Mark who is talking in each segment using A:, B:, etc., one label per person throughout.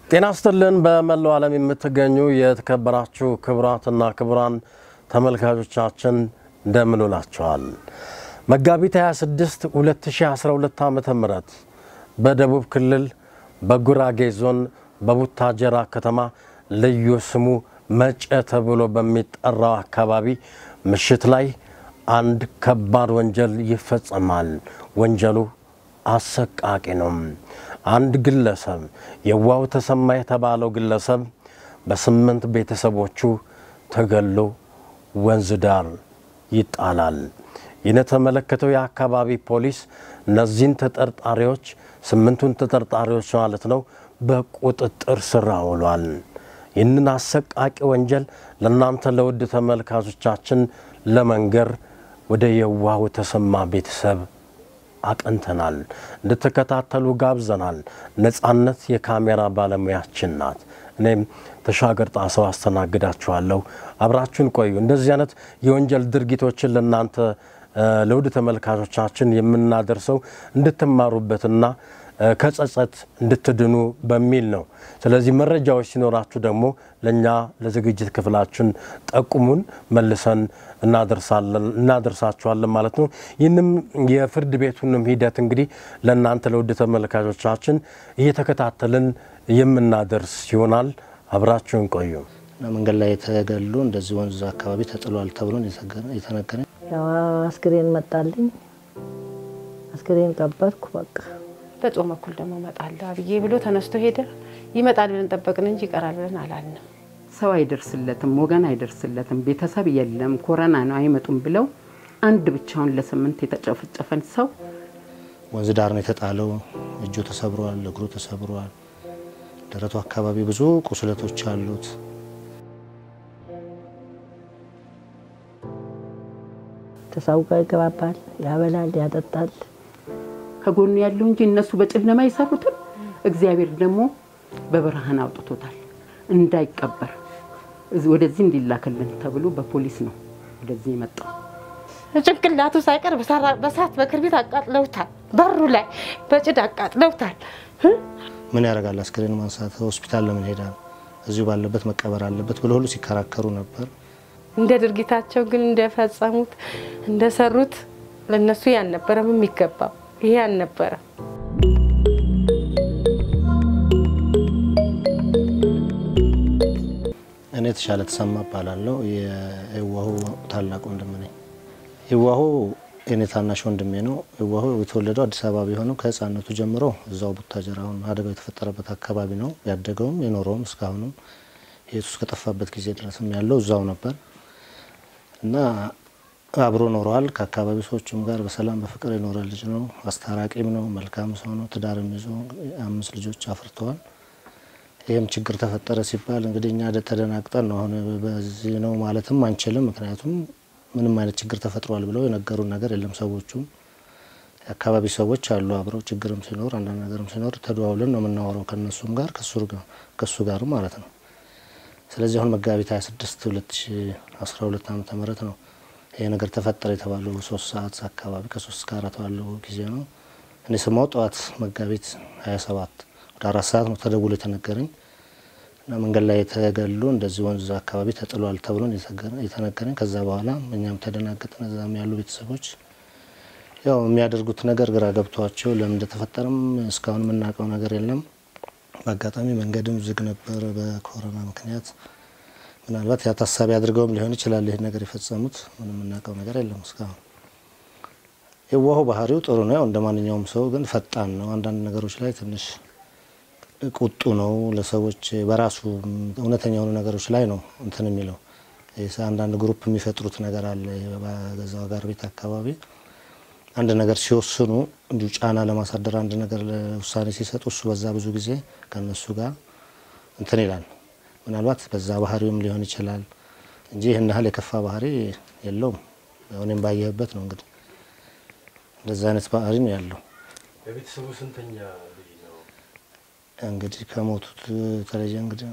A: ጤና ይስጥልን። በመላው ዓለም የምትገኙ የተከበራችሁ ክቡራትና ክቡራን ተመልካቾቻችን እንደምን ውላችኋል? መጋቢት 26 2012 ዓ ም በደቡብ ክልል በጉራጌ ዞን በቡታጀራ ከተማ ልዩ ስሙ መጨ ተብሎ በሚጠራው አካባቢ ምሽት ላይ አንድ ከባድ ወንጀል ይፈጸማል። ወንጀሉ አሰቃቂ ነው። አንድ ግለሰብ የዋው ተሰማ የተባለው ግለሰብ በስምንት ቤተሰቦቹ ተገሎ ወንዝ ዳር ይጣላል። ይህን የተመለከተው የአካባቢ ፖሊስ እነዚህን ተጠርጣሪዎች ስምንቱን ተጠርጣሪዎች ማለት ነው በቁጥጥር ስር አውሏል። ይህንን አሰቃቂ ወንጀል ለእናንተ ለውድ ተመልካቾቻችን ለመንገር ወደ የዋሁ ተሰማ ቤተሰብ አቅንተናል። እንድትከታተሉ ጋብዘናል። ነጻነት የካሜራ ባለሙያችን ናት። እኔም ተሻገር ጣሰው አስተናግዳችኋለሁ። አብራችሁን ቆዩ። እንደዚህ አይነት የወንጀል ድርጊቶችን ለእናንተ ለውድ ተመልካቾቻችን የምናደርሰው እንድትማሩበትና ከጸጸት እንድትድኑ በሚል ነው። ስለዚህ መረጃዎች ሲኖራችሁ ደግሞ ለእኛ ለዝግጅት ክፍላችን ጠቁሙን፣ መልሰን እናደርሳችኋለን ማለት ነው። ይህንም የፍርድ ቤቱንም ሂደት እንግዲህ ለእናንተ ለውድ ተመልካቾቻችን እየተከታተልን የምናደርስ ይሆናል። አብራችሁን ቆዩ።
B: መንገድ ላይ የተገሉ እንደዚህ ወንዝ አካባቢ ተጥሏል ተብሎ የተነገረኝ
C: አስክሬን መጣልኝ። አስክሬን ቀበርኩ። በቃ
D: በጾም በኩል ደግሞ እመጣለሁ አብዬ ብሎ ተነስቶ ሄደ። ይመጣል ብለን ጠበቅን እንጂ ይቀራል ብለን አላልንም።
E: ሰው አይደርስለትም፣ ወገን አይደርስለትም፣ ቤተሰብ የለም፣ ኮረና ነው አይመጡም ብለው አንድ ብቻውን ለስምንት የተጨፈጨፈን ሰው
B: ወንዝ ዳር ነው የተጣለው። እጁ ተሰብሯል፣ እግሩ ተሰብሯል፣ ደረቱ አካባቢ ብዙ ቁስለቶች አሉት።
C: ተሰው ጋር ይገባባል፣ ያበላል፣ ያጠጣል።
E: ከጎኑ ያለው እንጂ እነሱ በጨለማ የሰሩትን እግዚአብሔር ደግሞ በብርሃን አውጥቶታል እንዳይቀበር ወደዚህ እንዲላክልን ተብሎ በፖሊስ ነው ወደዚህ የመጣው።
D: ጭንቅላቱ ሳይቀር በሳት በክርቢት አቃጥለውታል። በሩ ላይ በጭድ አቃጥለውታል።
B: ምን ያደርጋል አስክሬን ማንሳት ሆስፒታል ለምን ሄዳል? እዚሁ ባለበት መቀበር አለበት ብሎ ሁሉ ሲከራከሩ ነበር።
D: እንደ ድርጊታቸው ግን እንደፈጸሙት እንደሰሩት ለነሱ ያልነበረም የሚገባው ይሄ አልነበረም።
B: እኔ የተሻለ ተሰማ እባላለሁ። የህዋሁ ታላቅ ወንድም ነኝ። ህዋሁ የኔ ታናሽ ወንድሜ ነው። ህዋሁ የተወለደው አዲስ አበባ ቢሆንም ከህፃነቱ ጀምሮ እዛው ቡታጀራ አሁን አደጋው የተፈጠረበት አካባቢ ነው ያደገውም የኖረውም እስካሁንም የቱ እስከጠፋበት ጊዜ ድረስም ያለው እዛው ነበር እና አብሮ ኖረዋል። ከአካባቢ ሰዎችም ጋር በሰላም በፍቅር የኖረ ልጅ ነው። አስታራቂም ነው። መልካም ሰው ነው። ትዳርም ይዞ አምስት ልጆች አፍርተዋል። ይህም ችግር ተፈጠረ ሲባል እንግዲህ እኛ ተደናግጠን ነው። አሁን በዚህ ነው ማለትም አንችልም። ምክንያቱም ምንም አይነት ችግር ተፈጥሯል ብለው የነገሩን ነገር የለም። ሰዎቹም የአካባቢ ሰዎች አሉ አብረው ችግርም ሲኖር አንዳንድ ነገርም ሲኖር ተደዋውለን ነው የምናወራው ከእነሱም ጋር ከእሱ ጋር ማለት ነው። ስለዚህ አሁን መጋቢት 26 2012 ዓ ም ነው ይሄ ነገር ተፈጠረ የተባለው ሶስት ሰዓት አካባቢ ከሶስት እስከ አራት ባለው ጊዜ ነው። እኔ ስማው ጠዋት መጋቢት 27 ወደ አራት ሰዓት ነው ተደውሎ የተነገረኝ እና መንገድ ላይ የተገሉ እንደዚህ ወንዝ አካባቢ ተጥሏል ተብሎ የተነገረኝ። ከዛ በኋላ እኛም ተደናገጥን። እዛም ያሉ ቤተሰቦች ያው የሚያደርጉት ነገር ግራ ገብቷቸው ለምን እንደተፈጠረም እስካሁን የምናውቀው ነገር የለም። በአጋጣሚ መንገድም ዝግ ነበር በኮሮና ምክንያት። ምናልባት ያ ታሳቢ አድርገውም ሊሆን ይችላል ይህን ነገር የፈጸሙት። ምንም የምናውቀው ነገር የለም እስካሁን። የዋሁ ባህሪው ጥሩ ነው፣ ያው እንደ ማንኛውም ሰው ግን ፈጣን ነው። አንዳንድ ነገሮች ላይ ትንሽ ቁጡ ነው። ለሰዎች በራሱ እውነተኛ የሆኑ ነገሮች ላይ ነው እንትን የሚለው። አንዳንድ ግሩፕ የሚፈጥሩት ነገር አለ። በገዛው ጋር ቤት አካባቢ አንድ ነገር ሲወስኑ እንዲሁ ጫና ለማሳደር አንድ ነገር ውሳኔ ሲሰጡ እሱ በዛ ብዙ ጊዜ ከነሱ ጋር እንትን ይላል። ምናልባት በዛ ባህሪውም ሊሆን ይችላል እንጂ ይህን ያህል የከፋ ባህሪ የለውም። እኔም ባየህበት ነው እንግዲህ እንደዛ አይነት ባህሪ ነው ያለው።
A: የቤተሰቡ ስንተኛ ልጅ ነው?
B: እንግዲህ ከሞቱት የተለየ እንግዲህ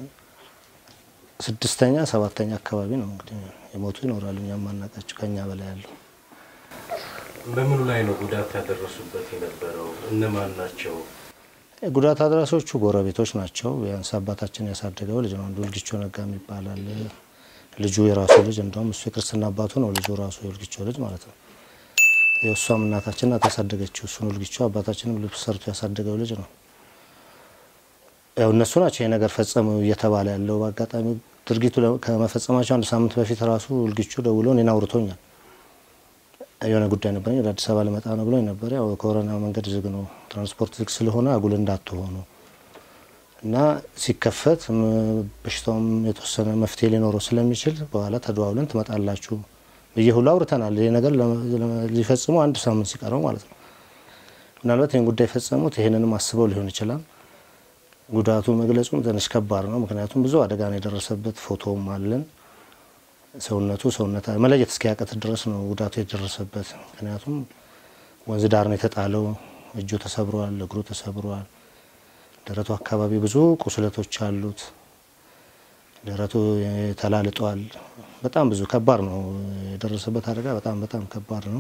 B: ስድስተኛ ሰባተኛ አካባቢ ነው እንግዲህ የሞቱ ይኖራሉ። እኛ ማናቃቸው ከኛ በላይ ያለው
A: በምኑ ላይ ነው ጉዳት ያደረሱበት የነበረው? እነማን ናቸው?
B: ጉዳት አድራሾቹ ጎረቤቶች ናቸው። ቢያንስ አባታችን ያሳደገው ልጅ ነው። አንዱ ልጊቾ ነጋ የሚባላል ልጁ የራሱ ልጅ እንደውም እሱ የክርስትና አባቱ ነው። ልጁ ራሱ የልጊቾ ልጅ ማለት ነው። የእሷም እናታችን ናት ያሳደገችው እሱን ልጊቾ። አባታችንም ልብስ ሰርቶ ያሳደገው ልጅ ነው። ያው እነሱ ናቸው ይሄ ነገር ፈጸሙ እየተባለ ያለው። በአጋጣሚ ድርጊቱ ከመፈጸማቸው አንድ ሳምንት በፊት ራሱ ልጊቾ ደውሎ እኔን አውርቶኛል። የሆነ ጉዳይ ነበረኝ ወደ አዲስ አበባ ልመጣ ነው ብሎኝ ነበር። ያው ኮሮና መንገድ ዝግ ነው፣ ትራንስፖርት ዝግ ስለሆነ አጉል እንዳትሆኑ እና ሲከፈት በሽታውም የተወሰነ መፍትሄ ሊኖረው ስለሚችል በኋላ ተደዋውለን ትመጣላችሁ ብዬ ሁሉ አውርተናል። ይሄ ነገር ሊፈጽሙ አንድ ሳምንት ሲቀረው ማለት ነው። ምናልባት ይህን ጉዳይ የፈጸሙት ይህንንም አስበው ሊሆን ይችላል። ጉዳቱ መግለጹም ትንሽ ከባድ ነው። ምክንያቱም ብዙ አደጋ ነው የደረሰበት። ፎቶውም አለን። ሰውነቱ ሰውነት መለየት እስኪያቀት ድረስ ነው ጉዳቱ የደረሰበት። ምክንያቱም ወንዝ ዳር ነው የተጣለው። እጁ ተሰብሯል፣ እግሩ ተሰብሯል። ደረቱ አካባቢ ብዙ ቁስለቶች አሉት። ደረቱ ተላልጧል። በጣም ብዙ ከባድ ነው የደረሰበት አደጋ። በጣም በጣም ከባድ ነው።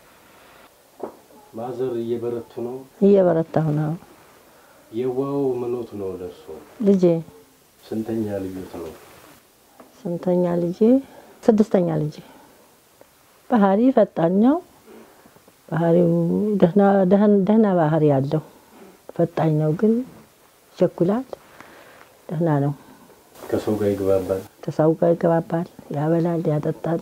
A: ማዘር እየበረቱ ነው።
C: እየበረታሁ ነው።
A: የዋው ምኖት ነው ለእርሶ?
C: ልጄ
A: ስንተኛ ልዩት ነው?
C: ስንተኛ ልጄ? ስድስተኛ ልጄ። ባህሪ ፈጣን ነው። ባህሪው ደህና ባህሪ ያለው ፈጣኝ ነው፣ ግን ይቸኩላል። ደህና ነው።
A: ከሰው ጋር ይግባባል።
C: ከሰው ጋር ይገባባል፣ ያበላል፣ ያጠጣል።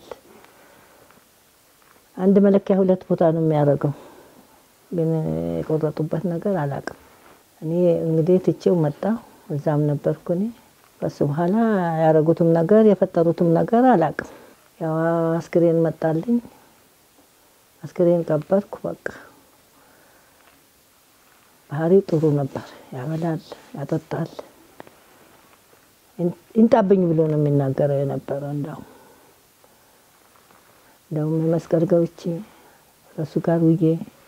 C: አንድ መለኪያ ሁለት ቦታ ነው የሚያደርገው፣ ግን የቆረጡበት ነገር አላውቅም። እኔ እንግዲህ ትቼው መጣሁ። እዛም ነበርኩ እኔ። ከሱ በኋላ ያደረጉትም ነገር የፈጠሩትም ነገር አላውቅም። ያው አስክሬን መጣልኝ፣ አስክሬን ቀበርኩ። በቃ ባህሪው ጥሩ ነበር። ያበላል፣ ያጠጣል። ይንጣብኝ ብሎ ነው የሚናገረው የነበረው። እንዳው እንደውም የመስቀል ገብቼ ከእሱ ጋር ውዬ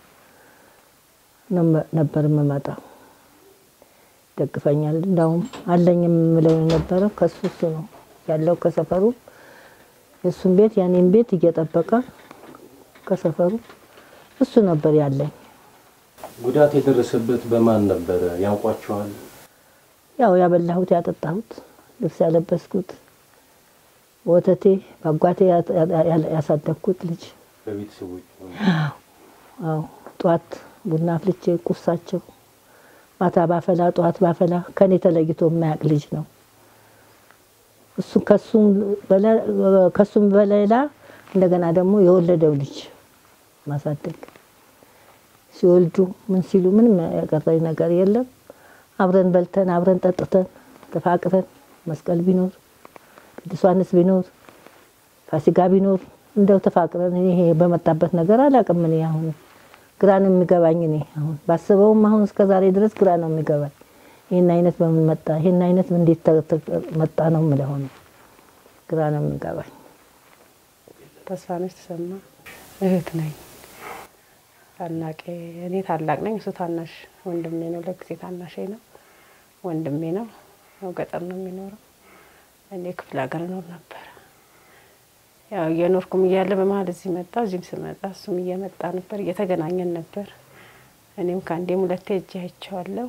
C: ነበር የምመጣው። ደግፈኛል። እንዳውም አለኝ የምለው የነበረው ከሱ እሱ ነው ያለው ከሰፈሩ የእሱን ቤት ያኔን ቤት እየጠበቀ ከሰፈሩ እሱ ነበር ያለኝ።
A: ጉዳት የደረሰበት በማን ነበረ? ያውቋቸዋል?
C: ያው ያበላሁት ያጠጣሁት ልብስ ያለበስኩት ወተቴ በአጓቴ ያሳደግኩት ልጅ
A: በቤተሰቦች
C: አዎ ጠዋት ቡና አፍልቼ ቁርሳቸው ማታ ባፈላ ጠዋት ባፈላ ከኔ ተለይቶ የማያውቅ ልጅ ነው። እሱ ከሱም በሌላ እንደገና ደግሞ የወለደው ልጅ ማሳደግ ሲወልዱ ምን ሲሉ ምንም ያቀረኝ ነገር የለም። አብረን በልተን አብረን ጠጥተን ተፋቅረን መስቀል ቢኖር ቅዱስ ዮሐንስ ቢኖር ፋሲካ ቢኖር እንደው ተፋቅረን ይሄ በመጣበት ነገር አላውቅም። እኔ አሁን ግራ ነው የሚገባኝ። እኔ አሁን ባስበውም አሁን እስከ ዛሬ ድረስ ግራ ነው የሚገባኝ። ይህን አይነት በምን መጣ፣ ይህን አይነት እንዴት መጣ ነው የምለው ነው። ግራ ነው የሚገባኝ።
D: ተስፋነች ተሰማ እህት ነኝ። ታላቄ እኔ ታላቅ ነኝ፣ እሱ ታናሽ ወንድሜ ነው። ለጊዜ ታናሼ ነው፣ ወንድሜ ነው። ያው ገጠር ነው የሚኖረው። እኔ ክፍለ ሀገር እኖር ነበር። ያው እየኖርኩም እያለ በመሀል እዚህ መጣ። እዚህም ስመጣ እሱም እየመጣ ነበር፣ እየተገናኘን ነበር። እኔም ከአንዴም ሁለቴ እጅ አይቼዋለሁ።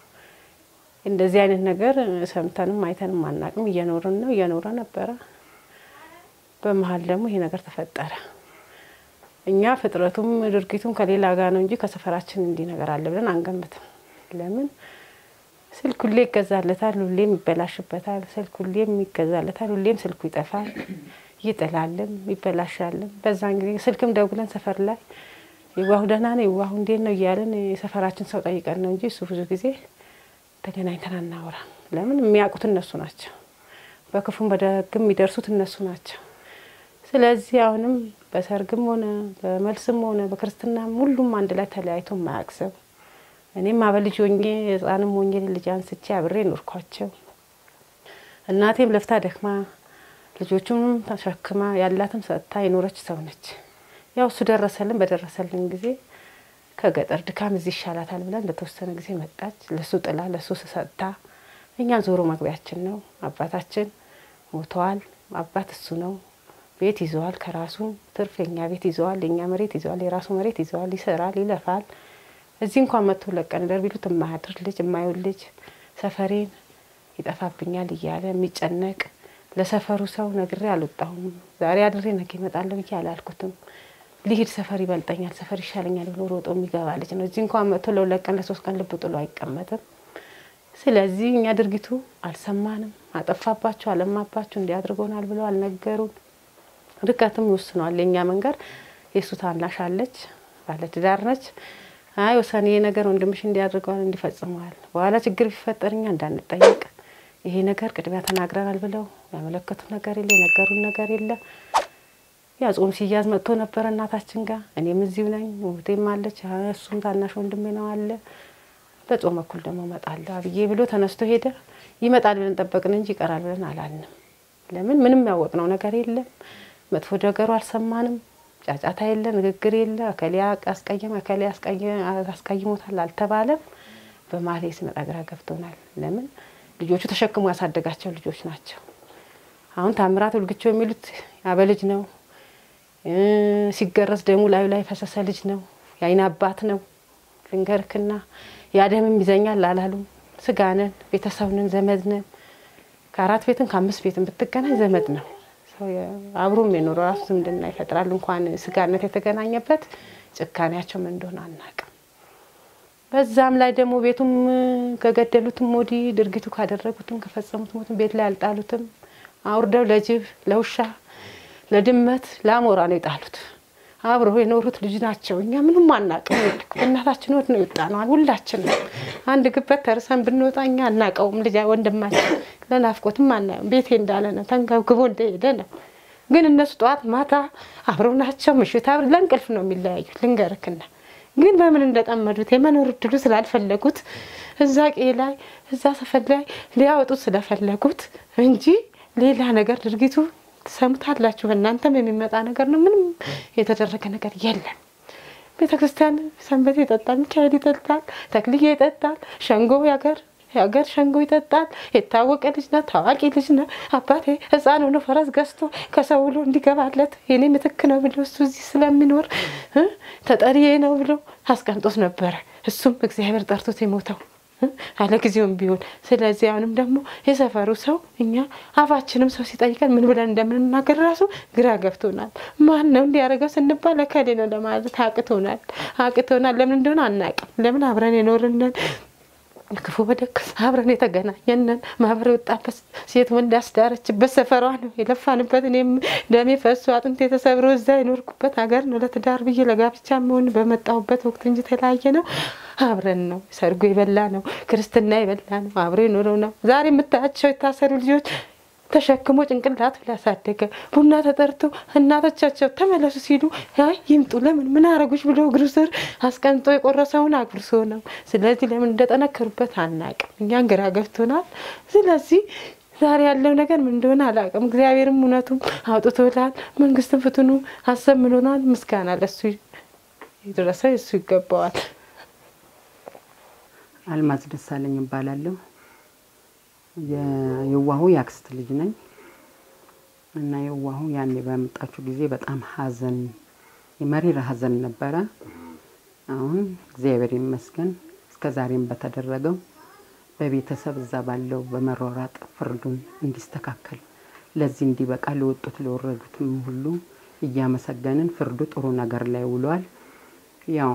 D: እንደዚህ አይነት ነገር ሰምተንም አይተንም አናቅም። እየኖርን ነው እየኖረ ነበረ። በመሀል ደግሞ ይሄ ነገር ተፈጠረ። እኛ ፍጥረቱም ድርጊቱም ከሌላ ጋር ነው እንጂ ከሰፈራችን እንዲህ ነገር አለ ብለን አንገምትም። ለምን ስልክ ሁሌ ይገዛለታል፣ ሁሌም ይበላሽበታል። ስልክ ሁሌም ይገዛለታል፣ ሁሌም ስልኩ ይጠፋል፣ ይጥላልም፣ ይበላሻልም። በዛን ጊዜ ስልክም ደውለን ሰፈር ላይ ይዋሁ ደህና ነው ይዋሁ እንዴት ነው እያለን የሰፈራችን ሰው ጠይቀን ነው እንጂ እሱ ብዙ ጊዜ ተገናኝተን አናወራም። ለምን የሚያውቁት እነሱ ናቸው፣ በክፉም በደግም የሚደርሱት እነሱ ናቸው። ስለዚህ አሁንም በሰርግም ሆነ በመልስም ሆነ በክርስትናም ሁሉም አንድ ላይ ተለያይቶ የማያውቅ ሰው እኔም አበልጅ ሆኜ ሕፃንም ሆኜ ልጅ አንስቼ አብሬ ኖርኳቸው። እናቴም ለፍታ ደክማ ልጆቹንም ተሸክማ ያላትም ሰጥታ የኖረች ሰው ነች። ያው እሱ ደረሰልን። በደረሰልን ጊዜ ከገጠር ድካም እዚህ ይሻላታል ብለን ለተወሰነ ጊዜ መጣች። ለሱ ጥላ ለሱ ሰጥታ እኛን ዞሮ መግቢያችን ነው። አባታችን ሞተዋል። አባት እሱ ነው። ቤት ይዘዋል። ከራሱ ትርፍ የኛ ቤት ይዘዋል። የኛ መሬት ይዘዋል። የራሱ መሬት ይዘዋል። ይሰራል፣ ይለፋል። እዚህ እንኳን መጥቶ ለቀን ደር ቢሉት የማያድር ልጅ የማይውል ልጅ ሰፈሬን ይጠፋብኛል እያለ የሚጨነቅ ለሰፈሩ ሰው ነግሬ አልወጣሁም። ዛሬ አድሬ ነገ እመጣለሁ ብዬ አላልኩትም። ሊሄድ ሰፈር ይበልጠኛል፣ ሰፈር ይሻለኛል ብሎ ሮጦ የሚገባ ልጅ ነው። እዚህ እንኳን መጥቶ ለሁለት ቀን ለሶስት ቀን ልብ ጥሎ አይቀመጥም። ስለዚህ እኛ ድርጊቱ አልሰማንም። አጠፋባቸው፣ አለማባቸው፣ እንዲያድርጎናል ብለው አልነገሩን። ርቀትም ይወስነዋል የእኛ መንገድ። የእሱ ታናሽ አለች፣ ባለትዳር ነች። አይ ወሰኔ ነገር ወንድምሽ እንዲያድርገዋል እንዲፈጽመዋል፣ በኋላ ችግር ቢፈጠር እኛ እንዳንጠየቅ ይሄ ነገር ቅድሚያ ተናግረናል ብለው ያመለከቱ ነገር የለ፣ የነገሩን ነገር የለ። ያ ጾም ሲያዝ መጥቶ ነበረ እናታችን ጋር። እኔም እዚሁ ነኝ፣ እህቴም አለች፣ እሱም ታናሽ ወንድሜ ነው አለ። በጾም በኩል ደግሞ እመጣለሁ አብዬ ብሎ ተነስቶ ሄደ። ይመጣል ብለን ጠበቅን እንጂ ይቀራል ብለን አላልንም። ለምን ምንም ያወቅነው ነገር የለም። መጥፎ ነገሩ አልሰማንም። ጫጫታ የለ፣ ንግግር የለ። እከሌ አስቀየመ፣ እከሌ አስቀይሞታል አልተባለም። በማሌ ስመጣ ግራ ገብቶናል። ለምን ልጆቹ ተሸክሞ ያሳደጋቸው ልጆች ናቸው። አሁን ታምራት ውልግቸው የሚሉት ያበልጅ ነው። ሲገረዝ ደሙ ላዩ ላይ ፈሰሰ ልጅ ነው። የአይን አባት ነው። ልንገርክና ያደምም ይዘኛል አላሉም። ስጋነን ቤተሰብንን ዘመድ ነን። ከአራት ቤትን ከአምስት ቤትን ብትገናኝ ዘመድ ነው። አብሮም የኖረው ራሱ ዝምድና ይፈጥራል። እንኳን ስጋነት የተገናኘበት ጭካኔያቸው ምን እንደሆነ አናውቅም። በዛም ላይ ደግሞ ቤቱም ከገደሉትም ወዲህ ድርጊቱ ካደረጉትም ከፈጸሙት ሞትም ቤት ላይ አልጣሉትም። አውርደው ለጅብ፣ ለውሻ፣ ለድመት፣ ለአሞራ ነው የጣሉት። አብረው የኖሩት ልጅ ናቸው። እኛ ምንም አናውቅም። እናታችን ወት ነው የወጣነዋል። ሁላችንም አንድ ግበት ተርሰን ብንወጣ እኛ አናውቀውም። ልጅ ወንድማችን ለናፍቆትም አናየውም። ቤቴ እንዳለ ነው ተንገብግቦ እንደሄደ ነው። ግን እነሱ ጠዋት ማታ አብረው ናቸው። ምሽት አብረው ለእንቅልፍ ነው የሚለያዩት። ልንገርክና ግን በምን እንደጠመዱት የመኖር እድሉ ስላልፈለጉት እዛ ቄ ላይ እዛ ሰፈር ላይ ሊያወጡት ስለፈለጉት እንጂ ሌላ ነገር ድርጊቱ ትሰሙታላችሁ። እናንተም የሚመጣ ነገር ነው። ምንም የተደረገ ነገር የለም። ቤተ ክርስቲያን ሰንበቴ ይጠጣል፣ ሚካኤል ይጠጣል፣ ተክልዬ ይጠጣል፣ ሸንጎ ያገር የሀገር ሸንጎ ይጠጣል። የታወቀ ልጅ ነው፣ ታዋቂ ልጅ ነው። አባቴ ሕፃን ሆኖ ፈረስ ገዝቶ ከሰው ብሎ እንዲገባለት የኔ ምትክ ነው ብሎ እሱ እዚህ ስለሚኖር ተጠሪዬ ነው ብሎ አስቀምጦት ነበረ። እሱም እግዚአብሔር ጠርቶት የሞተው አለ ጊዜውም ቢሆን። ስለዚህ አሁንም ደግሞ የሰፈሩ ሰው እኛ አፋችንም ሰው ሲጠይቀን ምን ብለን እንደምንናገር ራሱ ግራ ገብቶናል። ማን ነው እንዲያደርገው ስንባል እከሌ ነው ለማለት አቅቶናል አቅቶናል። ለምን እንደሆነ አናውቅም። ለምን አብረን የኖርነን ክፉ በደግ አብረን የተገናኘንን ማህበር የወጣበት ሴት ወንድ ያስዳረችበት ሰፈሯ ነው የለፋንበት። እኔም ደሜ ፈሶ አጥንት የተሰብሮ እዛ የኖርኩበት ሀገር ነው። ለትዳር ብዬ ለጋብቻ መሆን በመጣሁበት ወቅት እንጂ የተለያየ ነው። አብረን ነው ሰርጎ የበላ ነው፣ ክርስትና የበላ ነው፣ አብሮ የኖረው ነው። ዛሬ የምታያቸው የታሰሩ ልጆች ተሸክሞ ጭንቅላት ላሳደገ ቡና ተጠርቶ እናቶቻቸው ተመለሱ ሲሉ አይ ይምጡ ለምን ምን አረጉች ብሎ እግሩ ስር አስቀምጦ የቆረሰውን አጉርሶ ነው። ስለዚህ ለምን እንደጠነከሩበት አናቅም። እኛን ግራ ገብቶናል። ስለዚህ ዛሬ ያለው ነገር ምን እንደሆነ አላውቅም። እግዚአብሔርም እውነቱም አውጥቶላል። መንግስትም ፍትኑ አሰምኖናል። ምስጋና ለሱ የደረሰ እሱ ይገባዋል።
E: አልማዝ ደሳለኝ እባላለሁ። የዋሁ የአክስት ልጅ ነኝ እና የዋሁ ያኔ በመጣችሁ ጊዜ በጣም ሐዘን የመሪር ሐዘን ነበረ። አሁን እግዚአብሔር ይመስገን እስከ ዛሬም በተደረገው በቤተሰብ እዛ ባለው በመሯሯጥ ፍርዱን እንዲስተካከል ለዚህ እንዲበቃ ለወጡት ለወረዱትም ሁሉ እያመሰገንን ፍርዱ ጥሩ ነገር ላይ ውሏል። ያው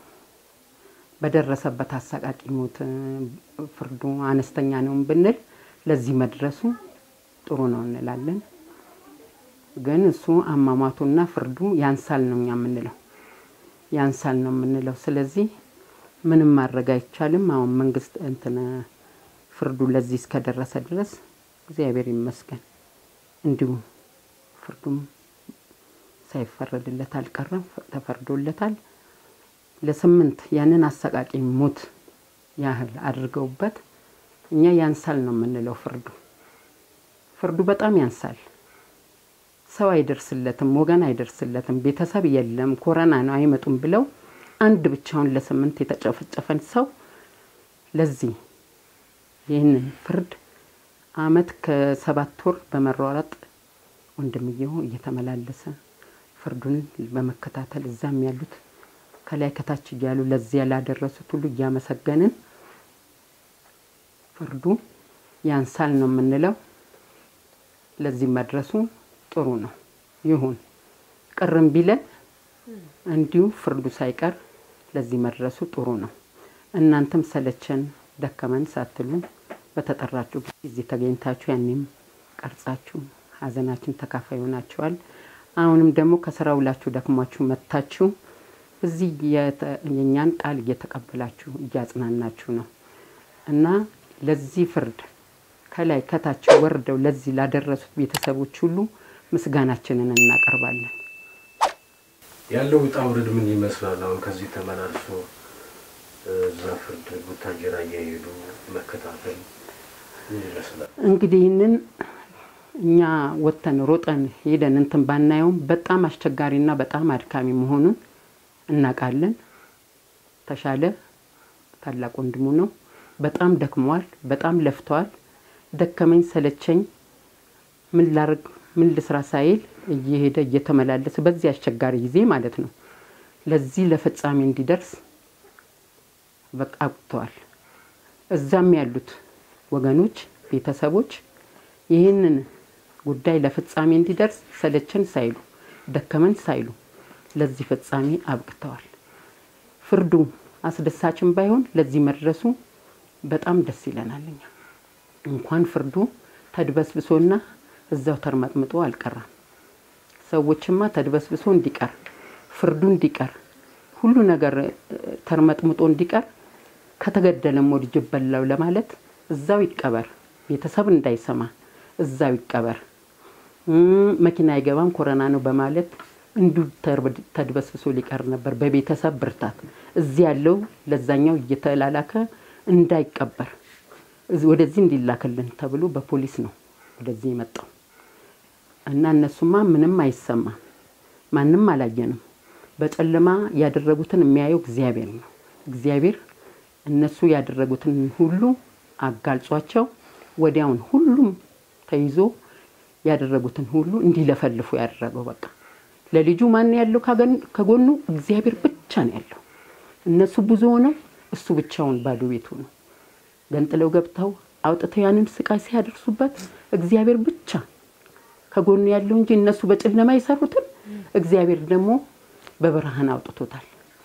E: በደረሰበት አሰቃቂ ሞት ፍርዱ አነስተኛ ነው ብንል ለዚህ መድረሱ ጥሩ ነው እንላለን። ግን እሱ አሟሟቱና ፍርዱ ያንሳል ነው እኛ የምንለው፣ ያንሳል ነው የምንለው። ስለዚህ ምንም ማድረግ አይቻልም። አሁን መንግስት እንትን ፍርዱ ለዚህ እስከደረሰ ድረስ እግዚአብሔር ይመስገን እንዲሁ ፍርዱም ሳይፈረድለት አልቀረም፣ ተፈርዶለታል። ለስምንት ያንን አሰቃቂ ሞት ያህል አድርገውበት እኛ ያንሳል ነው የምንለው። ፍርዱ ፍርዱ በጣም ያንሳል። ሰው አይደርስለትም፣ ወገን አይደርስለትም፣ ቤተሰብ የለም፣ ኮረና ነው አይመጡም ብለው አንድ ብቻውን ለስምንት የተጨፈጨፈን ሰው ለዚህ ይህንን ፍርድ አመት ከሰባት ወር በመሯሯጥ ወንድምየው እየተመላለሰ ፍርዱን በመከታተል እዛም ያሉት ከላይ ከታች እያሉ ለዚያ ላደረሱት ሁሉ እያመሰገንን ፍርዱ ያንሳል ነው የምንለው። ለዚህ መድረሱ ጥሩ ነው። ይሁን ቅርም ቢለን እንዲሁ ፍርዱ ሳይቀር ለዚህ መድረሱ ጥሩ ነው። እናንተም ሰለቸን ደከመን ሳትሉ በተጠራችሁ ጊዜ ተገኝታችሁ ያኔም ቀርጻችሁ ሀዘናችን ተካፋይ ሆናችኋል። አሁንም ደግሞ ከስራ ውላችሁ ደክሟችሁ መጥታችሁ እዚህ የእኛን ቃል እየተቀበላችሁ እያጽናናችሁ ነው እና ለዚህ ፍርድ ከላይ ከታች ወርደው ለዚህ ላደረሱት ቤተሰቦች ሁሉ ምስጋናችንን እናቀርባለን።
A: ያለው ውጣ ውረድ ምን ይመስላል? አሁን ከዚህ ተመላልሶ እዛ ፍርድ ቡታጀራ እየሄዱ መከታተል ምን ይመስላል?
E: እንግዲህ ይህንን እኛ ወጥተን ሮጠን ሄደን እንትን ባናየውም በጣም አስቸጋሪና በጣም አድካሚ መሆኑን እናውቃለን። ተሻለ ታላቅ ወንድሙ ነው። በጣም ደክመዋል። በጣም ለፍተዋል። ደከመኝ ሰለቸኝ ምን ላርግ ምን ልስራ ሳይል እየሄደ እየተመላለሰ በዚህ አስቸጋሪ ጊዜ ማለት ነው ለዚህ ለፍጻሜ እንዲደርስ በቃ አብቅተዋል። እዛም ያሉት ወገኖች ቤተሰቦች ይህንን ጉዳይ ለፍጻሜ እንዲደርስ ሰለቸን ሳይሉ ደከመን ሳይሉ ለዚህ ፍጻሜ አብቅተዋል። ፍርዱ አስደሳችን ባይሆን ለዚህ መድረሱ በጣም ደስ ይለናል። እኛ እንኳን ፍርዱ ተድበስብሶና እዛው ተርመጥምጦ አልቀራም። ሰዎችማ ተድበስብሶ እንዲቀር ፍርዱ እንዲቀር ሁሉ ነገር ተርመጥምጦ እንዲቀር ከተገደለም ወድጅ በላው ለማለት እዛው ይቀበር፣ ቤተሰብ እንዳይሰማ እዛው ይቀበር፣ መኪና አይገባም ኮረና ነው በማለት እንዲሁ ተድበስብሶ ሊቀር ነበር። በቤተሰብ ብርታት እዚህ ያለው ለዛኛው እየተላላከ እንዳይቀበር ወደዚህ እንዲላክልን ተብሎ በፖሊስ ነው ወደዚህ የመጣው እና እነሱማ ምንም አይሰማም፣ ማንም አላየንም። በጨለማ ያደረጉትን የሚያየው እግዚአብሔር ነው። እግዚአብሔር እነሱ ያደረጉትን ሁሉ አጋልጿቸው ወዲያውን ሁሉም ተይዞ ያደረጉትን ሁሉ እንዲለፈልፉ ያደረገው በቃ ለልጁ ማን ያለው ከጎኑ እግዚአብሔር ብቻ ነው ያለው። እነሱ ብዙ ሆነው እሱ ብቻውን ባዶ ቤቱ ነው። ገንጥለው ገብተው አውጥተው ያንን ስቃይ ሲያደርሱበት እግዚአብሔር ብቻ ከጎኑ ያለው እንጂ እነሱ በጨለማ የሰሩትን እግዚአብሔር ደግሞ በብርሃን አውጥቶታል።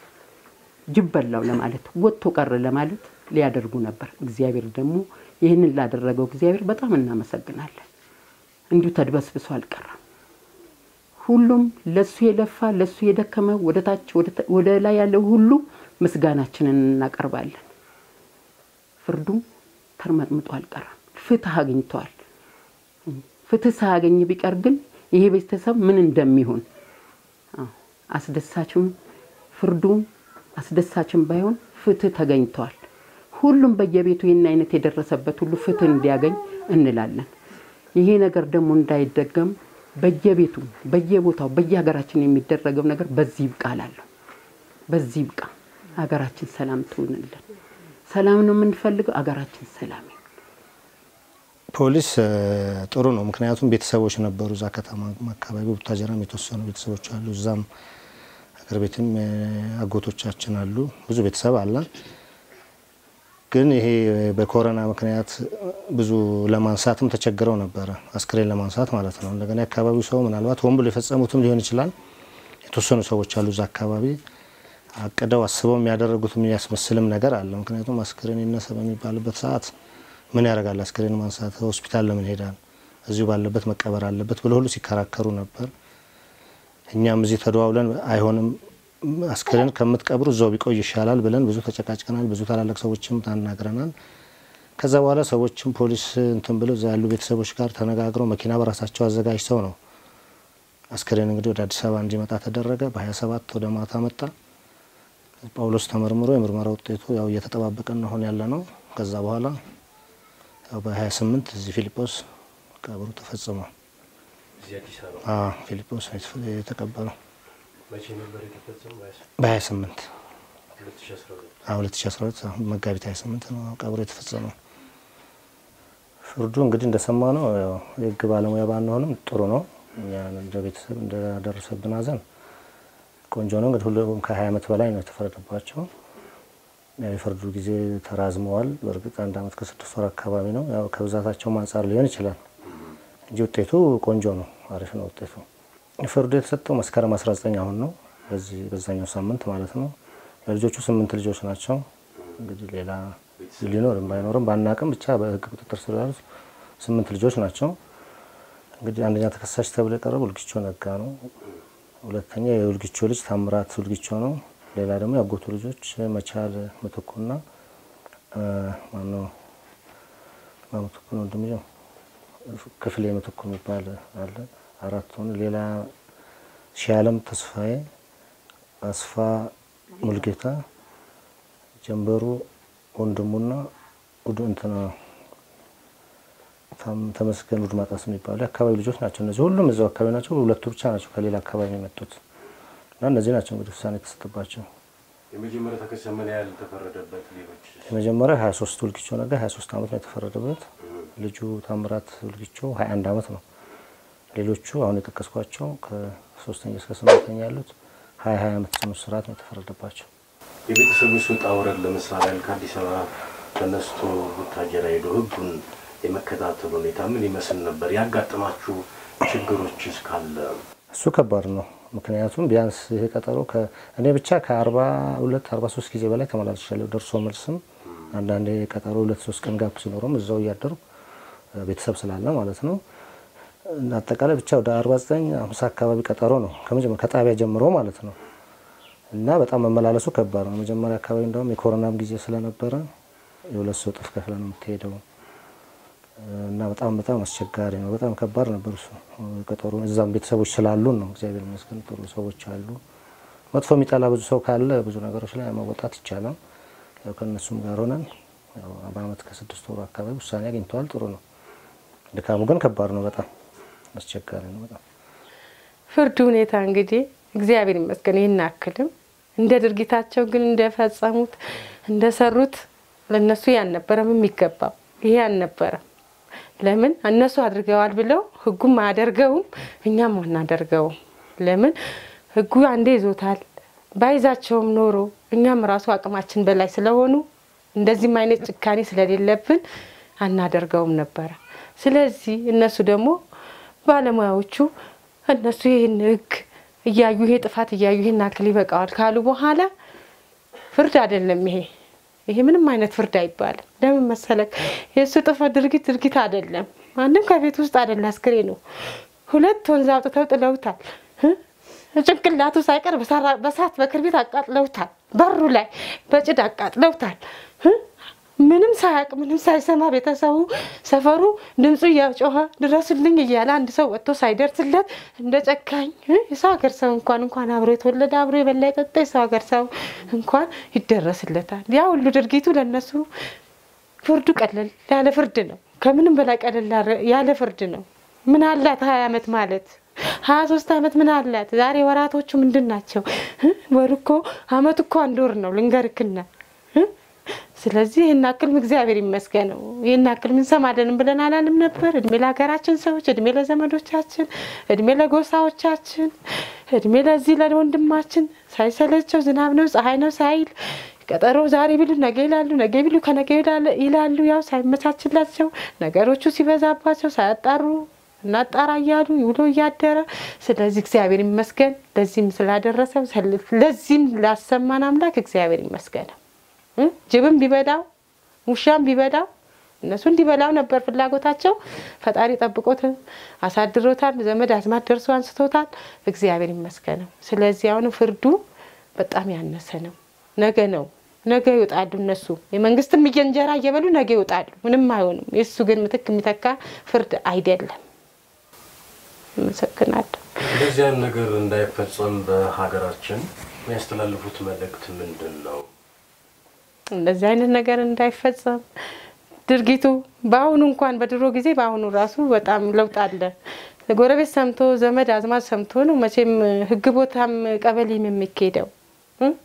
E: ጅብ በላው ለማለት ወጥቶ ቀረ ለማለት ሊያደርጉ ነበር። እግዚአብሔር ደግሞ ይህንን ላደረገው እግዚአብሔር በጣም እናመሰግናለን። እንዲሁ ተድበስብሶ አልቀረም። ሁሉም ለሱ የለፋ ለሱ የደከመ ወደ ታች ወደ ላይ ያለው ሁሉ ምስጋናችንን እናቀርባለን። ፍርዱ ተርመጥምጦ አልቀረም። ፍትህ አግኝተዋል። ፍትህ ሳያገኝ ቢቀር ግን ይሄ ቤተሰብ ምን እንደሚሆን አስደሳችም ፍርዱ አስደሳችም ባይሆን ፍትህ ተገኝተዋል። ሁሉም በየቤቱ ይህን አይነት የደረሰበት ሁሉ ፍትህ እንዲያገኝ እንላለን። ይሄ ነገር ደግሞ እንዳይደገም በየቤቱ በየቦታው በየሀገራችን የሚደረገው ነገር በዚህ ይብቃ እላለሁ። በዚህ ይብቃ። ሀገራችን ሰላም ትሆንልን። ሰላም ነው የምንፈልገው። ሀገራችን ሰላም ይሁን።
B: ፖሊስ ጥሩ ነው። ምክንያቱም ቤተሰቦች ነበሩ እዛ ከተማ አካባቢ ቡታጀራም የተወሰኑ ቤተሰቦች አሉ። እዛም ሀገር ቤትም አጎቶቻችን አሉ። ብዙ ቤተሰብ አለን። ግን ይሄ በኮሮና ምክንያት ብዙ ለማንሳትም ተቸግረው ነበረ፣ አስክሬን ለማንሳት ማለት ነው። እንደገና የአካባቢው ሰው ምናልባት ሆን ብሎ የፈጸሙትም ሊሆን ይችላል። የተወሰኑ ሰዎች አሉ እዛ አካባቢ አቅደው አስበው የሚያደረጉት የሚያስመስልም ነገር አለ። ምክንያቱም አስክሬን ይነሳ በሚባልበት ሰዓት ምን ያደርጋል? አስክሬን ማንሳት ሆስፒታል ለምን ሄዳል? እዚሁ ባለበት መቀበር አለበት ብለው ሁሉ ሲከራከሩ ነበር። እኛም እዚህ ተደዋውለን አይሆንም አስክሬን ከምትቀብሩ እዛው ቢቆይ ይሻላል ብለን ብዙ ተጨቃጭቀናል። ብዙ ታላላቅ ሰዎችም ታናግረናል። ከዛ በኋላ ሰዎችም ፖሊስ እንትን ብለው እዛ ያሉ ቤተሰቦች ጋር ተነጋግረው መኪና በራሳቸው አዘጋጅተው ነው አስክሬን እንግዲህ ወደ አዲስ አበባ እንዲመጣ ተደረገ። በ27 ወደ ማታ መጣ። ጳውሎስ ተመርምሮ የምርመራ ውጤቱ ያው እየተጠባበቀን ነው አሁን ያለ ነው። ከዛ በኋላ ያው በ28 እዚህ ፊልጶስ ቀብሩ ተፈጽሟል።
A: እዚህ አዲስ አበባ
B: አዎ ፊልጶስ ነው የተቀበለው
A: መቼ ነበር የተፈጸመው?
B: በ28
A: 2012
B: አዎ 2012 አሁን መጋቢት 28 ነው ቀብሩ የተፈጸመው። ፍርዱ እንግዲህ እንደሰማ ነው ያው የህግ ባለሙያ ባንሆንም ጥሩ ነው። እኛ እንደ ቤተሰብ እንደደረሰብን ሀዘን ቆንጆ ነው። እንግዲህ ሁሉም ከ20 ዓመት በላይ ነው የተፈረደባቸው። ያው የፍርዱ ጊዜ ተራዝመዋል። በእርግጥ አንድ ዓመት ከስድስት ወር አካባቢ ነው። ያው ከብዛታቸውም አንጻር ሊሆን ይችላል እንጂ ውጤቱ ቆንጆ ነው፣ አሪፍ ነው ውጤቱ። ፍርዱ የተሰጠው መስከረም 19 አሁን ነው፣ በዚህ በዛኛው ሳምንት ማለት ነው። ልጆቹ ስምንት ልጆች ናቸው። እንግዲህ ሌላ ሊኖርም ባይኖርም ባናቅም ብቻ በህግ ቁጥጥር ስር ያሉት ስምንት ልጆች ናቸው። እንግዲህ አንደኛ ተከሳሽ ተብሎ የቀረበው ውልጊቾ ነጋ ነው። ሁለተኛ የውልጊቾ ልጅ ታምራት ውልጊቾ ነው። ሌላ ደግሞ ያጎቱ ልጆች መቻል ምትኩና ማነው ምትኩ ነው ወንድምየው ክፍሌ ምትኩ የሚባል አለ። አራት ሆኑ። ሌላ ሺአለም ተስፋዬ፣ አስፋ ሙልጌታ፣ ጀንበሩ ወንድሙና ውድ እንትና ተመስገን ውድ ማጣስ የሚባሉ የአካባቢ ልጆች ናቸው። እነዚህ ሁሉም እዛው አካባቢ ናቸው። ሁለቱ ብቻ ናቸው ከሌላ አካባቢ የመጡት እና እነዚህ ናቸው እንግዲህ ውሳኔ የተሰጠባቸው።
A: የመጀመሪያ ተከሳሽ ምን ያህል ተፈረደበት? ሌሎች
B: የመጀመሪያ 23 ውልጊቾ ነጋ 23 ዓመት ነው የተፈረደበት። ልጁ ታምራት ውልጊቾ 21 ዓመት ነው። ሌሎቹ አሁን የጠቀስኳቸው ከሶስተኛ እስከ ስምንተኛ ያሉት ሀያ ሀያ ዓመት ጽኑ እስራት ነው የተፈረደባቸው።
A: የቤተሰቡ ውጣ ውረድ ለምሳሌ ያህል ከአዲስ አበባ ተነስቶ ቡታጀራ ሄዶ ህጉን የመከታተል ሁኔታ ምን ይመስል ነበር? ያጋጠማችሁ ችግሮች እስካለ
B: እሱ ከባድ ነው። ምክንያቱም ቢያንስ ይሄ ቀጠሮ እኔ ብቻ ከአርባ ሁለት አርባ ሶስት ጊዜ በላይ ተመላልሻለሁ። ደርሶ መልስም አንዳንዴ ቀጠሮ ሁለት ሶስት ቀን ጋፕ ሲኖረም እዛው እያደሩ ቤተሰብ ስላለ ማለት ነው። አጠቃላይ ብቻ ወደ አርባ ዘጠኝ አምሳ አካባቢ ቀጠሮ ነው ከመጀመሪያ ከጣቢያ ጀምሮ ማለት ነው። እና በጣም መመላለሱ ከባድ ነው። መጀመሪያ አካባቢ እንደውም የኮሮናም ጊዜ ስለነበረ የሁለት ሰው እጥፍ ከፍለ ነው የምትሄደው እና በጣም በጣም አስቸጋሪ ነው። በጣም ከባድ ነበር እሱ ቀጠሮ። እዛም ቤተሰቦች ስላሉን ነው እግዚአብሔር ይመስገን ጥሩ ሰዎች አሉ። መጥፎ የሚጠላ ብዙ ሰው ካለ ብዙ ነገሮች ላይ መወጣት ይቻላል። ያው ከእነሱም ጋር ሆነን ያው በአመት ከስድስት ወሩ አካባቢ ውሳኔ አግኝተዋል። ጥሩ ነው። ድካሙ ግን ከባድ ነው። በጣም አስቸጋሪ ነው። በጣም
D: ፍርድ ሁኔታ እንግዲህ እግዚአብሔር ይመስገን ይህን አክልም እንደ ድርጊታቸው ግን እንደፈጸሙት እንደሰሩት ለእነሱ ያልነበረም የሚገባው ይሄ አልነበረም። ለምን እነሱ አድርገዋል ብለው ህጉም አያደርገውም፣ እኛም አናደርገውም። ለምን ህጉ አንዴ ይዞታል። ባይዛቸውም ኖሮ እኛም ራሱ አቅማችን በላይ ስለሆኑ እንደዚህም አይነት ጭካኔ ስለሌለብን አናደርገውም ነበረ። ስለዚህ እነሱ ደግሞ ባለሙያዎቹ እነሱ ይህን ህግ እያዩ ይሄ ጥፋት እያዩ ይሄን አክል ይበቃዋል ካሉ በኋላ ፍርድ አይደለም ይሄ ይሄ ምንም አይነት ፍርድ አይባልም። ለምን መሰለክ? የእሱ ጥፋት ድርጊት ድርጊት አይደለም። ማንም ከቤት ውስጥ አይደለ አስክሬ ነው። ሁለት ወንዝ አውጥተው ጥለውታል። ጭንቅላቱ ሳይቀር በሳት በክርቢት አቃጥለውታል። በሩ ላይ በጭድ አቃጥለውታል። ምንም ሳያውቅ ምንም ሳይሰማ ቤተሰቡ ሰፈሩ ድምፁ እያጮኸ ድረሱልኝ እያለ አንድ ሰው ወጥቶ ሳይደርስለት እንደ ጨካኝ የሰው ሀገር ሰው እንኳን እንኳን አብሮ የተወለደ አብሮ የበላ የጠጣ የሰው ሀገር ሰው እንኳን ይደረስለታል። ያ ሁሉ ድርጊቱ ለእነሱ ፍርዱ ቀለል ያለ ፍርድ ነው። ከምንም በላይ ቀለል ያለ ፍርድ ነው። ምን አላት ሀያ ዓመት ማለት ሀያ ሶስት ዓመት ምን አላት? ዛሬ ወራቶቹ ምንድን ናቸው? ወር እኮ አመት እኮ አንድ ወር ነው ልንገርክና ስለዚህ ይህን አክል እግዚአብሔር ይመስገነው። ይህን አክል ምንሰማለንም ብለን አላልም ነበር። እድሜ ለሀገራችን ሰዎች፣ እድሜ ለዘመዶቻችን፣ እድሜ ለጎሳዎቻችን፣ እድሜ ለዚህ ለወንድማችን ሳይሰለቸው ዝናብ ነው ፀሐይ ነው ሳይል ቀጠሮ ዛሬ ቢሉ ነገ ይላሉ፣ ነገ ቢሉ ከነገ ይላሉ። ያው ሳይመቻችላቸው ነገሮቹ ሲበዛባቸው ሳያጣሩ እናጣራ እያሉ ውሎ እያደረ ስለዚህ እግዚአብሔር ይመስገን ለዚህም ስላደረሰው ለዚህም ላሰማን አምላክ እግዚአብሔር ይመስገነው። ጅብም ቢበላው ውሻም ቢበላው እነሱ እንዲበላው ነበር ፍላጎታቸው። ፈጣሪ ጠብቆት አሳድሮታል። ዘመድ አዝማድ ደርሶ አንስቶታል። እግዚአብሔር ይመስገነው። ስለዚህ አሁን ፍርዱ በጣም ያነሰ ነው። ነገ ነው ነገ ይወጣሉ እነሱ የመንግስትም እንጀራ እየበሉ ነገ ይወጣሉ። ምንም አይሆንም። የእሱ ግን ምትክ የሚተካ ፍርድ አይደለም። አመሰግናለሁ።
A: እንደዚህ አይነት ነገር እንዳይፈጸም በሀገራችን የሚያስተላልፉት መልእክት ምንድን ነው?
D: እንደዚህ አይነት ነገር እንዳይፈጸም ድርጊቱ በአሁኑ እንኳን በድሮ ጊዜ በአሁኑ ራሱ በጣም ለውጥ አለ። ጎረቤት ሰምቶ ዘመድ አዝማድ ሰምቶ ነው መቼም ህግ ቦታም ቀበሌም የሚካሄደው።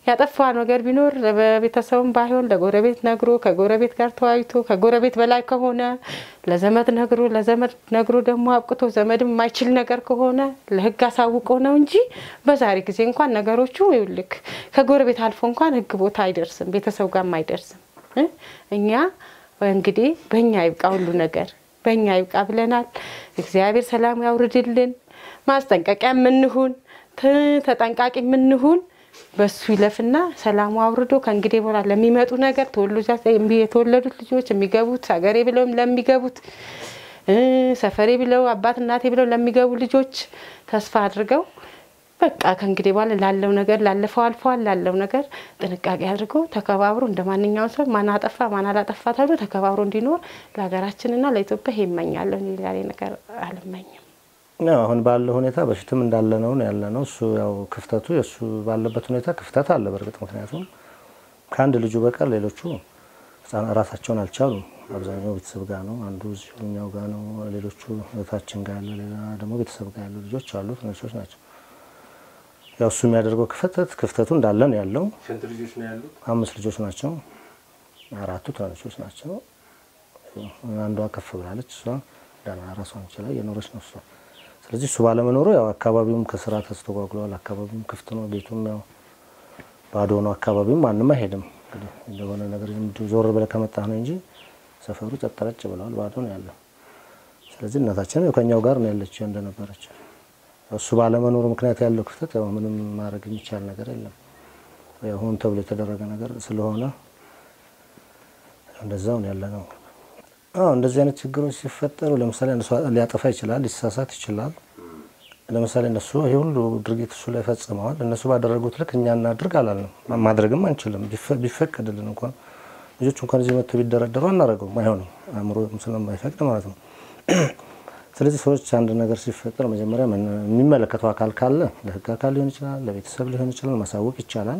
D: ያጠፋ ነገር ቢኖር በቤተሰቡም ባይሆን ለጎረቤት ነግሮ ከጎረቤት ጋር ተወያይቶ ከጎረቤት በላይ ከሆነ ለዘመድ ነግሮ ለዘመድ ነግሮ ደግሞ አብቅቶ ዘመድም የማይችል ነገር ከሆነ ለሕግ አሳውቆ ነው እንጂ በዛሬ ጊዜ እንኳን ነገሮቹ ይኸውልህ ከጎረቤት አልፎ እንኳን ሕግ ቦታ አይደርስም፣ ቤተሰብ ጋርም አይደርስም። እ እኛ እንግዲህ በእኛ ይብቃ ሁሉ ነገር በእኛ ይብቃ ብለናል። እግዚአብሔር ሰላም ያውርድልን። ማስጠንቀቂያ የምንሁን ተጠንቃቂ የምንሁን በሱ ይለፍና ሰላሙ አውርዶ ከእንግዲህ በኋላ ለሚመጡ ነገር የተወለዱት ልጆች የሚገቡት ሀገሬ ብለው ለሚገቡት ሰፈሬ ብለው አባት እናቴ ብለው ለሚገቡ ልጆች ተስፋ አድርገው በቃ ከእንግዲህ በኋላ ላለው ነገር ላለፈው አልፈዋል ላለው ነገር ጥንቃቄ አድርገው ተከባብሮ እንደ ማንኛውም ሰው ማን አጠፋ ማን አላጠፋ ተብሎ ተከባብሮ እንዲኖር ለሀገራችንና ለኢትዮጵያ ይመኛለሁ። ሌላ ነገር አልመኝም።
B: ያው አሁን ባለው ሁኔታ በፊትም እንዳለ ነው ያለ ነው። እሱ ያው ክፍተቱ የእሱ ባለበት ሁኔታ ክፍተት አለ። በእርግጥ ምክንያቱም ከአንድ ልጁ በቀር ሌሎቹ ህጻናት ራሳቸውን አልቻሉም። አብዛኛው ቤተሰብ ጋር ነው። አንዱ እዚሁኛው ጋር ነው። ሌሎቹ እህታችን ጋር ያለ፣ ሌላ ደግሞ ቤተሰብ ጋር ያሉ ልጆች አሉ። ትንሾች ናቸው። ያው እሱ የሚያደርገው ክፍተት ክፍተቱ እንዳለ ነው ያለው።
A: ስንት ልጆች ነው ያሉት?
B: አምስት ልጆች ናቸው። አራቱ ትናንሾች ናቸው። አንዷ ከፍ ብላለች። እሷ ደህና ራሷን ችላ እየኖረች ነው እሷ ስለዚህ እሱ ባለመኖሩ ያው አካባቢውም ከስራ ተስተጓጉሏል። አካባቢውም ክፍት ነው፣ ቤቱም ያው ባዶ ነው። አካባቢውም ማንም አይሄድም። እንግዲህ እንደሆነ ነገር ዞር ብለህ ከመጣህ ነው እንጂ ሰፈሩ ጸጥ ረጭ ብለዋል፣ ባዶ ነው ያለው። ስለዚህ እናታችንም ከኛው ጋር ነው ያለችው እንደነበረች። እሱ ባለመኖሩ ምክንያት ያለው ክፍተት ያው ምንም ማድረግ የሚቻል ነገር የለም። ያው ሆን ተብሎ የተደረገ ነገር ስለሆነ እንደዛው ነው ያለ ነው። አዎ እንደዚህ አይነት ችግሮች ሲፈጠሩ ለምሳሌ እነሱ ሊያጠፋ ይችላል፣ ሊሳሳት ይችላል። ለምሳሌ እነሱ ይህ ሁሉ ድርጊት እሱ ላይ ፈጽመዋል። እነሱ ባደረጉት ልክ እኛ እናድርግ አላልንም፣ ማድረግም አንችልም። ቢፈቀድልን እንኳን ልጆች እንኳን እዚህ መጥተው ቢደረደሩ አናደርገውም፣ አይሆንም፣ አእምሮ ስለማይፈቅድ ማለት ነው። ስለዚህ ሰዎች አንድ ነገር ሲፈጠር መጀመሪያ የሚመለከተው አካል ካለ ለህግ አካል ሊሆን ይችላል፣ ለቤተሰብ ሊሆን ይችላል፣ ማሳወቅ ይቻላል።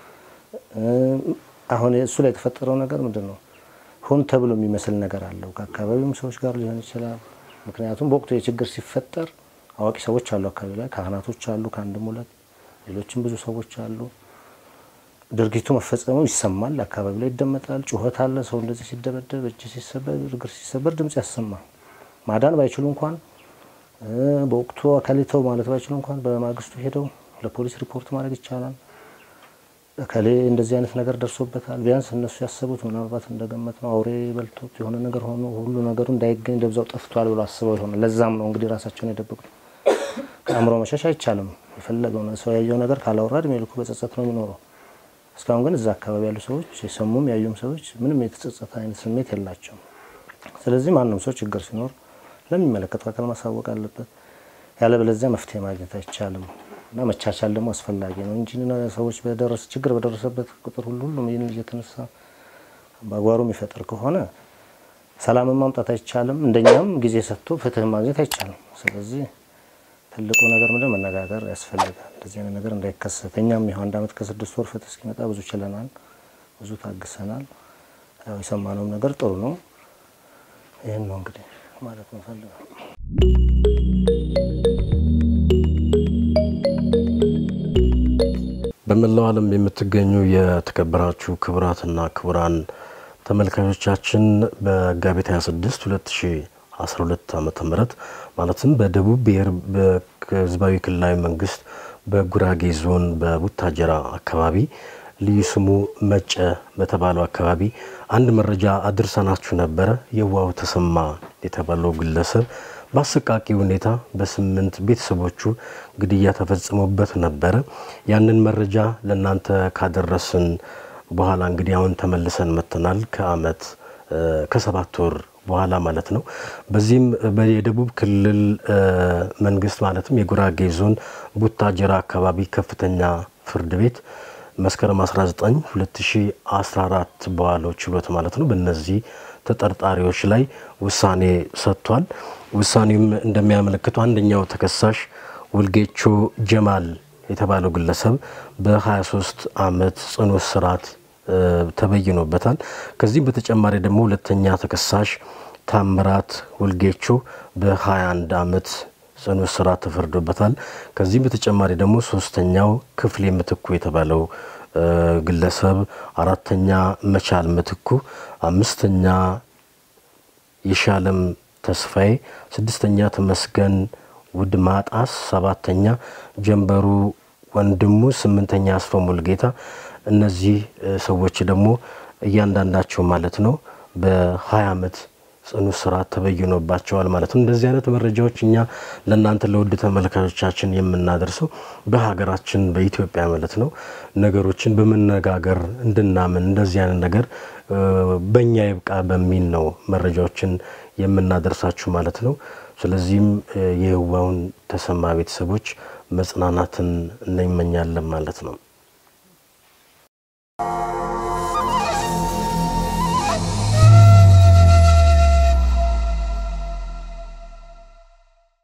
B: አሁን እሱ ላይ የተፈጠረው ነገር ምንድን ነው? ሆን ተብሎ የሚመስል ነገር አለው። ከአካባቢውም ሰዎች ጋር ሊሆን ይችላል። ምክንያቱም በወቅቱ የችግር ሲፈጠር አዋቂ ሰዎች አሉ፣ አካባቢ ላይ ካህናቶች አሉ፣ ከአንድም ሁለት ሌሎችም ብዙ ሰዎች አሉ። ድርጊቱ መፈጸሙ ይሰማል፣ አካባቢ ላይ ይደመጣል። ጩኸት አለ። ሰው እንደዚህ ሲደበደብ፣ እጅ ሲሰበር፣ እግር ሲሰበር ድምጽ ያሰማል። ማዳን ባይችሉ እንኳን በወቅቱ አካሊተው ማለት ባይችሉ እንኳን በማግስቱ ሄደው ለፖሊስ ሪፖርት ማድረግ ይቻላል። እከሌ እንደዚህ አይነት ነገር ደርሶበታል። ቢያንስ እነሱ ያሰቡት ምናልባት እንደገመት ነው አውሬ በልቶት የሆነ ነገር ሆኖ ሁሉ ነገሩ እንዳይገኝ ደብዛው ጠፍቷል ብሎ አስበው ይሆናል። ለዛም ነው እንግዲህ ራሳቸውን የደበቁት። ከአእምሮ መሸሽ አይቻልም። የፈለገው ሰው ያየው ነገር ካላወራ እድሜ ልኩ በጸጸት ነው የሚኖረው። እስካሁን ግን እዛ አካባቢ ያሉ ሰዎች የሰሙም ያዩም ሰዎች ምንም የተጸጸተ አይነት ስሜት የላቸውም። ስለዚህ ማንም ሰው ችግር ሲኖር ለሚመለከተው አካል ማሳወቅ አለበት። ያለበለዚያ መፍትሄ ማግኘት አይቻልም። እና መቻቻል ደግሞ አስፈላጊ ነው እንጂ ሰዎች በደረሰ ችግር በደረሰበት ቁጥር ሁሉ ሁሉም ይህን እየተነሳ በአጓሩ የሚፈጥር ከሆነ ሰላምን ማምጣት አይቻልም። እንደኛም ጊዜ ሰጥቶ ፍትህ ማግኘት አይቻልም። ስለዚህ ትልቁ ነገር ምንድን መነጋገር ያስፈልጋል። እንደዚህ አይነት ነገር እንዳይከሰት እኛም ይኸው አንድ ዓመት ከስድስት ወር ፍትህ እስኪመጣ ብዙ ችለናል፣ ብዙ ታግሰናል። ያው የሰማነውም ነገር ጥሩ ነው። ይህን ነው እንግዲህ ማለት ነው ፈልጋል
A: በመላው ዓለም የምትገኙ የተከበራችሁ ክቡራትና ክቡራን ተመልካቾቻችን በመጋቢት 26 2012 ዓ ም ማለትም በደቡብ ብሔር ህዝባዊ ክልላዊ መንግስት በጉራጌ ዞን በቡታጀራ አካባቢ ልዩ ስሙ መጨ በተባለው አካባቢ አንድ መረጃ አድርሰናችሁ ነበረ። የዋው ተሰማ የተባለው ግለሰብ በአሰቃቂ ሁኔታ በስምንት ቤተሰቦቹ ግድያ ተፈጽሞበት ነበረ። ያንን መረጃ ለእናንተ ካደረስን በኋላ እንግዲህ አሁን ተመልሰን መጥተናል። ከአመት ከሰባት ወር በኋላ ማለት ነው። በዚህም የደቡብ ክልል መንግስት ማለትም የጉራጌ ዞን ቡታጀራ አካባቢ ከፍተኛ ፍርድ ቤት መስከረም 19 2014 በዋለው ችሎት ማለት ነው በእነዚህ ተጠርጣሪዎች ላይ ውሳኔ ሰጥቷል። ውሳኔውም እንደሚያመለክተው አንደኛው ተከሳሽ ውልጌቾ ጀማል የተባለው ግለሰብ በ23 ዓመት ጽኑ እስራት ተበይኖበታል። ከዚህም በተጨማሪ ደግሞ ሁለተኛ ተከሳሽ ታምራት ውልጌቾ በ21 ዓመት ጽኑ እስራት ተፈርዶበታል። ከዚህም በተጨማሪ ደግሞ ሶስተኛው ክፍሌ ምትኩ የተባለው ግለሰብ፣ አራተኛ መቻል ምትኩ፣ አምስተኛ የሻለም ተስፋዬ፣ ስድስተኛ ተመስገን ውድ ማጣስ፣ ሰባተኛ ጀንበሩ ወንድሙ፣ ስምንተኛ አስፋው ሙልጌታ። እነዚህ ሰዎች ደግሞ እያንዳንዳቸው ማለት ነው በ20 ዓመት ጽኑ እስራት ተበይኖባቸዋል ማለት ነው። እንደዚህ አይነት መረጃዎች እኛ ለእናንተ ለውድ ተመልካቾቻችን የምናደርሰው በሀገራችን በኢትዮጵያ ማለት ነው ነገሮችን በመነጋገር እንድናምን እንደዚህ አይነት ነገር በእኛ ይብቃ በሚል ነው መረጃዎችን የምናደርሳችሁ ማለት ነው። ስለዚህም የህዋውን ተሰማ ቤተሰቦች መጽናናትን እንመኛለን ማለት ነው።